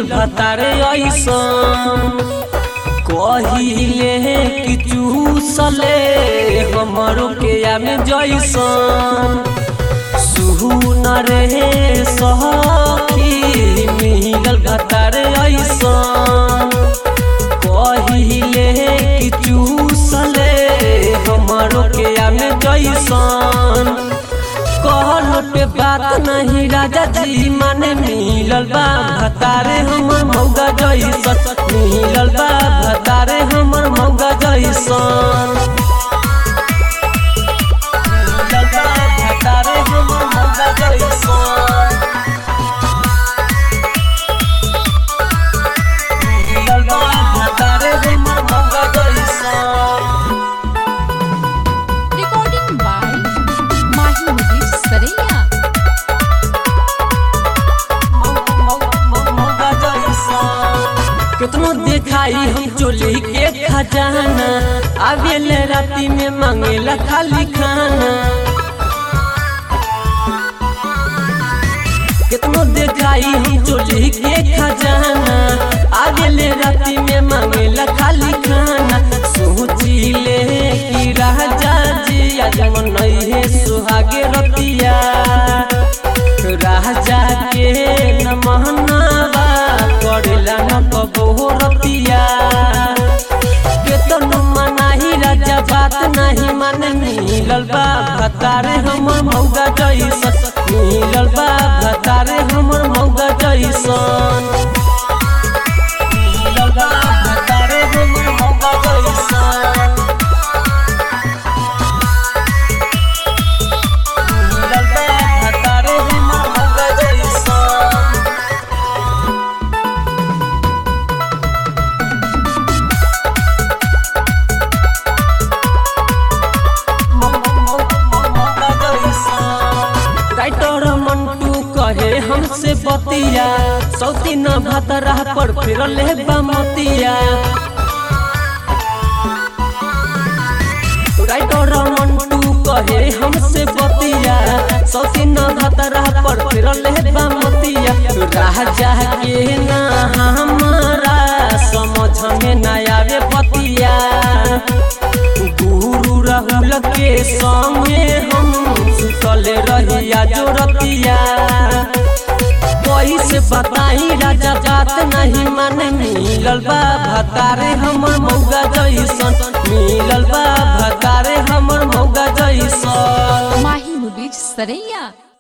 भतारे ऐसन कहिले कि चूसले हमरो के आमे जैसन सुन रे सखी मिलल भतारे ऐसन कहिले कि चूसले हमरो के आमे जैसन कहलो पे बात नहीं राजा जी माने मिलल बा भतारे हमर मौगा जैसन मिलल बा भतारे हमर मौगा जैसन मिलल बा भतारे हमर मौगा जैसन मिलल बा भतारे हमर मौगा जैसन Recording by Mahi Mudir Saraiya. कितनो देखाई हम चोली के खजाना आवेल राती में मांगेला खाली खाना कितनो देखाई हम चोली के खजाना आवेल राती में मांगेला खाली खाना सोची ले कि राजा जी आज मन है सुहागे रतिया राजा के न महनावा करेला न कबो रतिया केतन मनाही राजा बात नहीं माने मिलल बा भतारे हमर मौगा जैसन मिलल बा भतारे हमर मौगा जैसन मिलल बा भतारे हमर मौगा जैसन मिलल बा भतारे हमर मौगा जैसन राइटर मंटू कहे हमसे बतिया सौती न भतरा पर फिर ले बमतिया राइटर मंटू कहे हमसे बतिया सौती न भतरा पर फिर ले बमतिया राजा के ना हमारा समझ में ना आवे बतिया गुरु राहुल के संगे हम सुतल रहिया जोरतिया कैसे बताई राजा बात नहीं माने मिलल बा भतारे हमर मौगा जैसन मिलल बा भतारे हमर मौगा जैसन Mahi Mudir Saraiya.